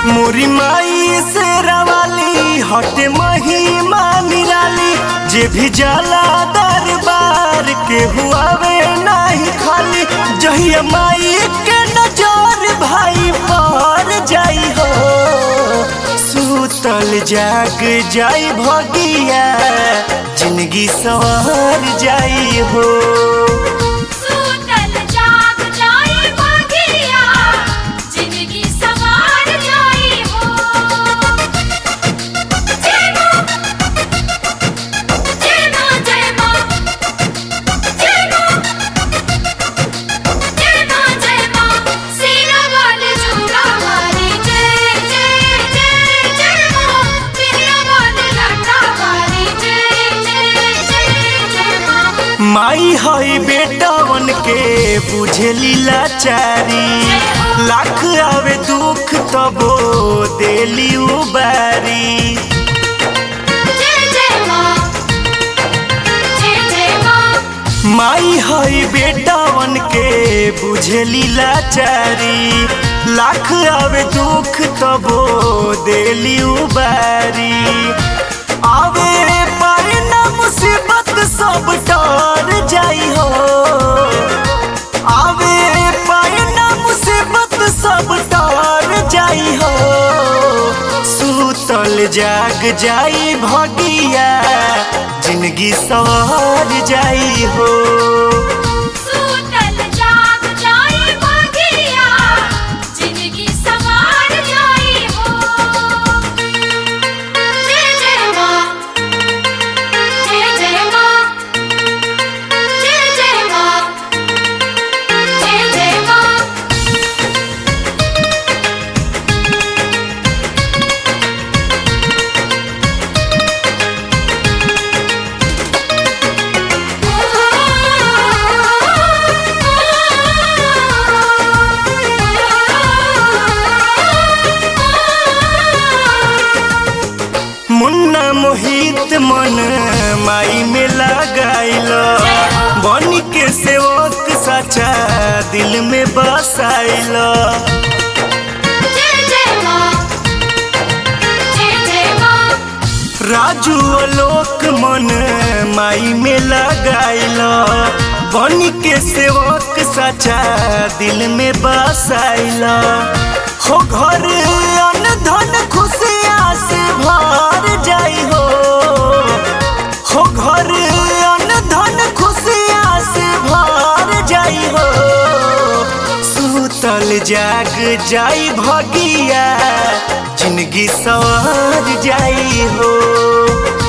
मोरी माई से रवाली हटे महिमा निराली जे भी जाला दरबार के हुआवे नहीं खाली जहिया माई के नजर भाई पर जाई हो सूतल जाग जाई भगिया जिंदगी सवार जाई हो सूतल जाग जाई बगिया जिंदगी सवार जाई हो जय मां जय मां जय मां जय मां जय मां जय मां सीना वाले झूला वाली जय जय जय जय मां मेरा वाले लटा वाली जय जय जय जय मां माई हई बेटावन के बुझेली लाचारी लाख आवे दुख तबो देली उबारी जय जय मां जय जय मां माई हई बेटावन के बुझेली लाचारी लाख आवे दुख तबो देली उबारी आवे पर ना मुसीबत सब डर जाई हो आवे पर ना मुसीबत सब डर जाई हो सूतल जाग जाई भगिया जिंदगी सवार जाई हो सूतल जाग जाई बगिया जिंदगी सवार जाई हो जय जय मां जय जय मां जय जय मां जय जय मां मुन्ना मोहित मन माई में लगाइल बन के सेवक सचा दिल में बसाइल जय जय मां जय जय मां राजू आलोक मन माई में लगाइल बन के सेवक सचा दिल में बसाइल हो घर अन धन खुशियाँ से भर जाई हो हो घर अन धन खुशियाँ से भर जाई हो सूतल जाग जाई भगिया जिंदगी सवार जाई हो